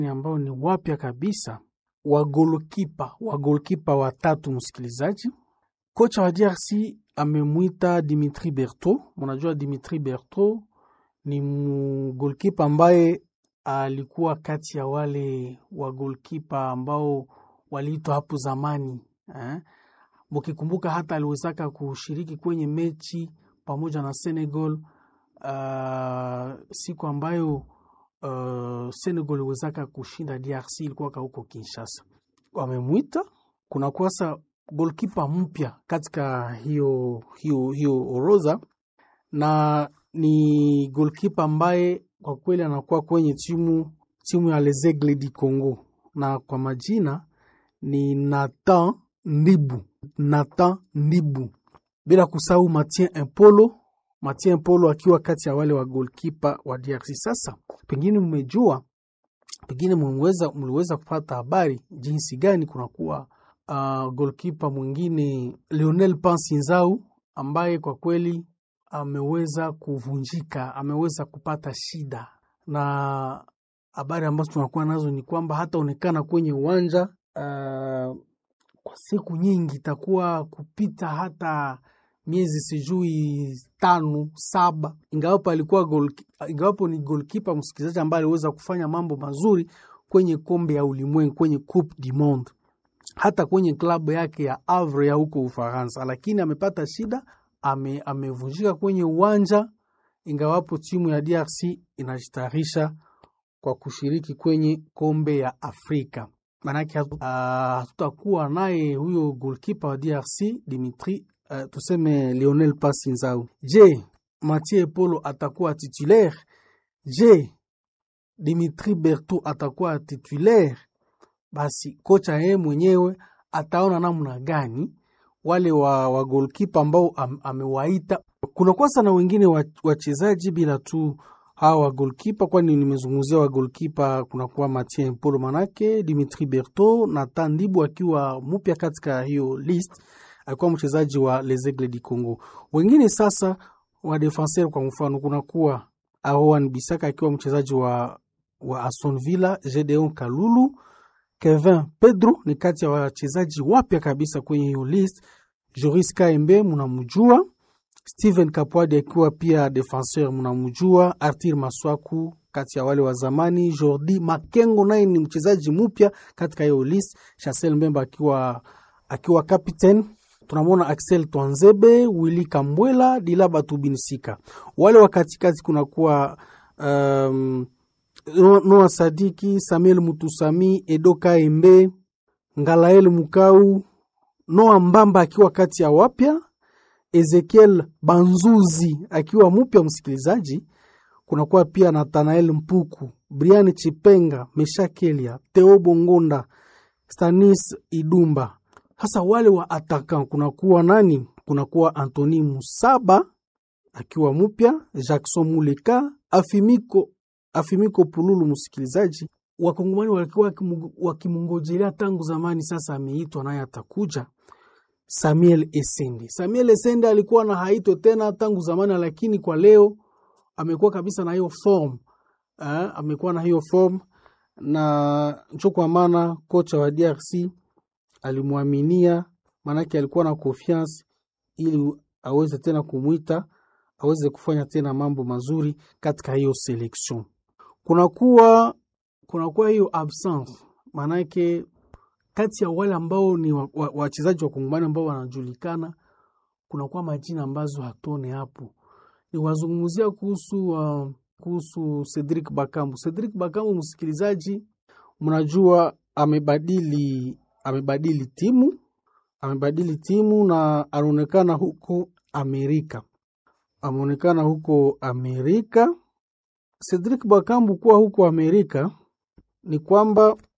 ambao ni wapya kabisa wa golkipa wa golkipa watatu. Msikilizaji, kocha wa DRC amemwita Dimitri Berto. Mnajua Dimitri Berto ni golkipa ambaye alikuwa kati ya wale wa golkipa ambao waliitwa hapo zamani eh? Mukikumbuka hata aliwezaka kushiriki kwenye mechi pamoja na Senegal uh, siku ambayo uh, Senegal iliwezaka kushinda DRC ilikuwa huko Kinshasa. Wamemwita kuna kwasa golkipa mpya katika hiyo, hiyo, hiyo orodha na ni golkipa ambaye kwa kweli anakuwa kwenye timu timu ya Les Aigles du Congo na kwa majina ni Nathan Ndibu. Nathan Ndibu, bila kusahau Mathieu Impolo. Mathieu Impolo akiwa kati ya wale wa golkipa wa DRC. Sasa pengine mmejua, pengine mliweza mliweza kupata habari jinsi gani kunakuwa uh, golkipa mwingine Lionel Pansinzau ambaye kwa kweli ameweza kuvunjika, ameweza kupata shida, na habari ambazo tunakuwa nazo ni kwamba hataonekana kwenye uwanja uh, kwa siku nyingi, itakuwa kupita hata miezi sijui tano saba, ingawapo alikuwa goal, ingawapo ni golkipa msikilizaji, ambaye aliweza kufanya mambo mazuri kwenye kombe ya ulimwengu, kwenye Coupe du Monde, hata kwenye klabu yake ya Havre ya huko Ufaransa, lakini amepata shida ame, amevunjika kwenye uwanja, ingawapo timu ya DRC inajitayarisha kwa kushiriki kwenye kombe ya Afrika. Maanake hatutakuwa uh, naye huyo golkipa wa DRC Dimitri uh, tuseme Lionel Pasinzau. Je, Mathieu Polo atakuwa titulaire? Je, Dimitri Berto atakuwa titulaire? Basi kocha yeye mwenyewe ataona namna gani wale wa, wa golkipa ambao am, amewaita. Kuna kwasa na wengine wachezaji bila tu hawa wa golkipa, kwani nimezungumzia wa golkipa, kunakuwa Mathieu Polo manake Dimitri Berto na Tandibu akiwa mpya katika hiyo list, alikuwa mchezaji wa Les Aigles du Congo. Wengine sasa wa defenseur, kwa mfano kunakuwa Aroan Bisaka akiwa mchezaji wa, wa Aston Villa, Gedeon Kalulu Kevin Pedro ni kati ya wachezaji wapya kabisa kwenye hiyo list. Joris Kaembe mnamjua, Steven Kapwadi akiwa pia defenseur mnamjua, Arthur Maswaku kati ya wale wa zamani, Jordi Makengo naye ni mchezaji mpya katika hiyo list, Chancel Mbemba akiwa akiwa captain. Tunamwona Axel Twanzebe, Willy Kambwela, Dilaba Tubinsika. Wale wa katikati kunakuwa um, Noa Sadiki, Samuel Mutusami, Edo Kaembe, Ngalael Mukau, Noa Mbamba akiwa kati ya wapya, Ezekiel Banzuzi akiwa mpya msikilizaji. Kunakuwa pia Nathanael Mpuku, Brian Chipenga, Meshakelia, Theo Bongonda, Stanis Idumba. Hasa wale wa ataka kunakuwa nani? Kunakuwa Antoni Musaba akiwa mpya, Jackson Muleka, Afimiko Afimiko Pululu. Msikilizaji, wakongomani walikuwa wakimungojelea tangu zamani, sasa ameitwa naye atakuja. Samuel Esende, Samuel Esende alikuwa na haito tena tangu zamani, lakini kwa leo amekuwa kabisa na hiyo form eh, amekuwa na hiyo form na ncho, kwa maana kocha wa DRC alimwaminia, maanake alikuwa na confiance ili aweze tena kumwita aweze kufanya tena mambo mazuri katika hiyo selection kunakuwa kunakuwa hiyo absence, maanake kati ya wale ambao ni wachezaji wa, wa kongomani ambao wanajulikana, kunakuwa majina ambazo hatone hapo. Ni wazungumzia kuhusu uh, kuhusu Cedric Bakambu. Cedric Bakambu, msikilizaji, mnajua amebadili amebadili timu amebadili timu na anaonekana huko Amerika, ameonekana huko Amerika. Cedric Bakambu kuwa huko Amerika ni kwamba